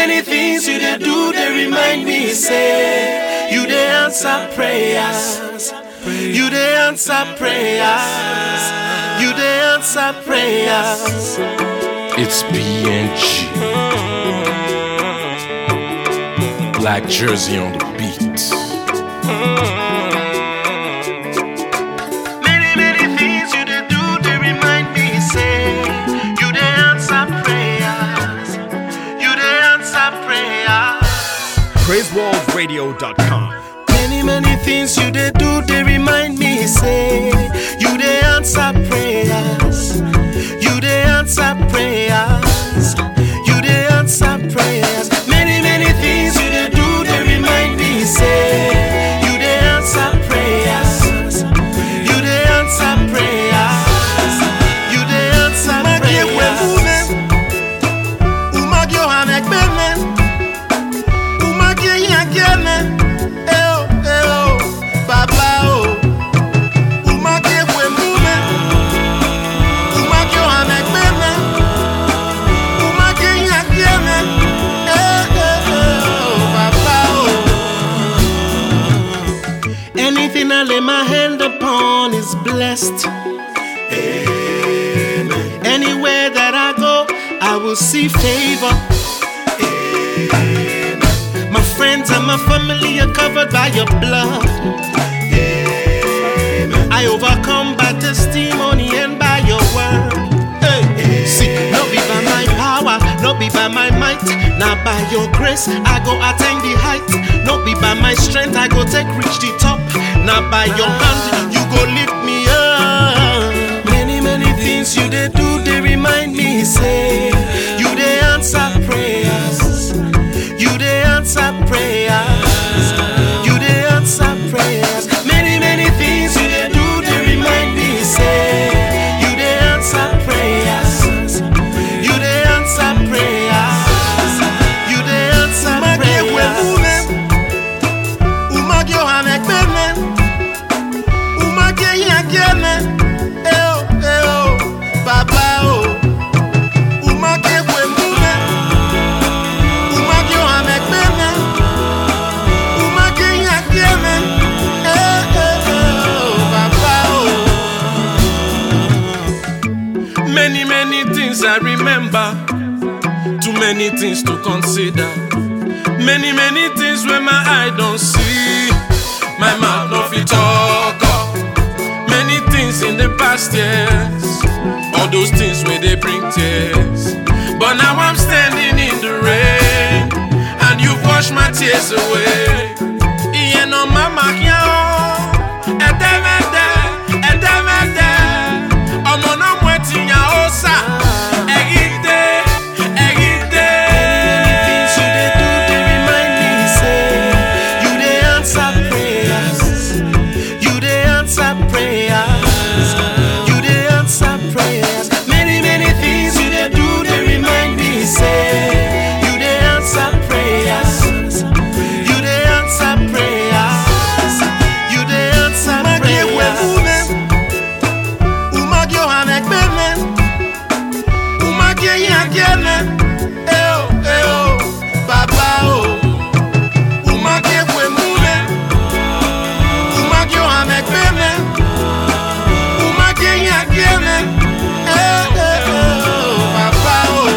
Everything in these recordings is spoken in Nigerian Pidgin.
many things you dey do, they remind me, say, you dey answer prayers. You dey answer prayers. You dey answer prayers. It's BNG. Black Jersey on the beat. Many, many things you dey do, they remind me, say, you dey answer prayers. You dey answer prayers. PraiseWorldRadio.com. Many, many things you dey do, they remind me, say, you dey answer prayers. You dey answer prayers. You dey answer prayers. Many, many things you dey do, they remind me, say, you dey answer prayers. You dey answer prayers. You dey answer prayers. Umagyo amekbeme. Umagye yankeme. Eh oh, eh oh, Baba oh. Umagye wemume. Umagyo amekbeme. Umagye yankeme. Eh, eh, eh, oh, Baba oh. Anything I lay my hand upon is blessed. Anywhere that I go, I will see favor. My friends and my family are covered by your blood. I overcome by testimony and by your word. Hey. See, no be by my power, no be by my might. Now by your grace, I go attain the height. No be by my strength, I go take reach the top. Now by your hand, you go lift me up. Many, many things you they do, they remind me, say, you they answer prayers. You they answer prayers. You they answer prayers. Many, many things you they do, they remind me, say, you they answer prayers. You they answer prayers. You they answer prayers. Umagyo amekbeme. Umagye yankeme. Eh oh, eh oh, Baba oh. Umagye wemume. Umagyo amekbeme. Umagye yankeme. Eh, eh, eh, oh, Baba oh. Many, many things I remember. Too many things to consider. Many, many things where my eye don't see. My mouth no fit talk up. Many things in the past years. All those things where they bring tears. But now I'm standing in the rain. And you've washed my tears away. Iye no mama kiao. Edemede, edemede. Ọmọ náà mú ẹtì yàn ó sà. Ẹ̀gídé, ẹ̀gídé. Things you dey do dey remind me say you dey answer prayers. You dey answer prayers. You dey answer prayers. Many many things you dey do dey remind me say you dey answer prayers. You dey answer prayers. You dey answer prayers. Umagyo amekbeme. Umagye yankeme. Eh oh, eh oh, Baba oh. Umagye wemume. Umagyo amekbeme. Umagye yankeme. Eh, eh, eh, oh, Baba oh.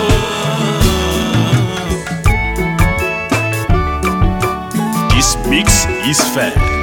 This mix is fed.